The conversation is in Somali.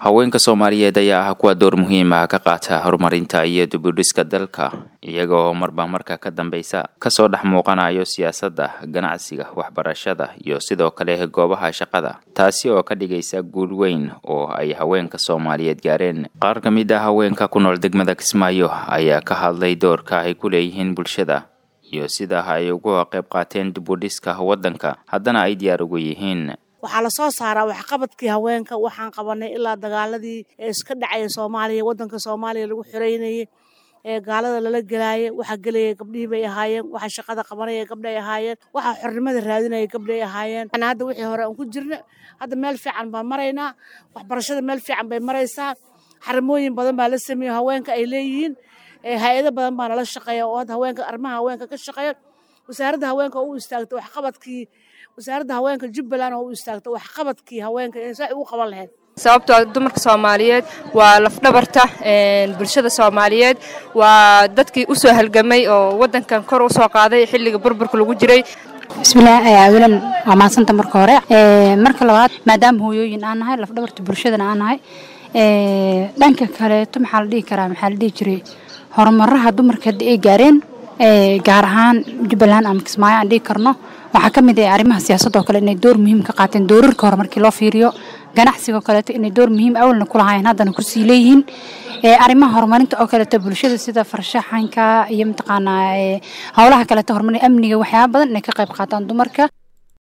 haweenka soomaaliyeed ayaa ah kuwa door muhiim ah ka qaata horumarinta iyo dibudhiska dalka iyaga oo marba marka ka dambeysa kasoo dhex muuqanayo siyaasadda ganacsiga waxbarashada iyo sidoo kale goobaha shaqada taasi oo ka dhigaysa guul weyn oo ay haweenka soomaaliyeed gaareen qaar ka mid ah haweenka ku nool degmada kismaayo ayaa ka hadlay doorka ay ku leeyihiin bulshada iyo sida ay uga qayb qaateen dibudhiska waddanka haddana ay diyaar ugu yihiin waxaa lasoo saaraa waxqabadkii haweenka waxaan qabanay ilaa dagaaladii ee iska dhacaya soomaaliya wadanka soomaaliya lagu xoreynayay ee gaalada lala gelaayay waxa gelaya gabdhihii bay ahaayeen waxa shaqada qabanaya gabdhay ahaayeen waxa xornimada raadinaya gabdhay ahaayeen hadda wixii hore aan ku jirna hadda meel fiican baan maraynaa waxbarashada meel fiican bay maraysaa xarimooyin badan baa la sameeya haweenka ay leeyihiin hay-ado badan baa nala shaqeeya oo hadda haweenka arrimaha haweenka ka shaqeeya wasaaradda haweenka oo u istaagtay waxqabadkii wasaaradda haweenka jubbaland oo u istaagtay waxqabadkii haweenka inay saa ugu qaban lahayd sababtoo dumarka soomaaliyeed waa lafdhabarta bulshada soomaaliyeed waa dadkii u soo halgamay oo waddankan kor u soo qaaday xilliga burburka lagu jiray bismillaah awalan waa maadsanta marka hore marka labaad maadaama hooyooyin aan nahay lafdhabarta bulshadana aan nahay dhanka kaleeto maxaa la dhihi karaa maxaa la dhihi jiray horumaraha dumarka hadda ay gaareen gaar ahaan jubbaland ama kismaayo aan dhihi karno waxaa ka mid ah arrimaha siyaasadda oo kale inay door muhiim ka qaateen doorarka hore markii loo fiiriyo ganacsiga oo kaleeto inay door muhiim awalna ku lahaayeen haddana kusii leeyihiin arrimaha horumarinta oo kaleeto bulshada sida farshaxanka iyo mataqaanaa howlaha kaleeto horumarin amniga waxyaaba badan inay ka qayb qaataan dumarka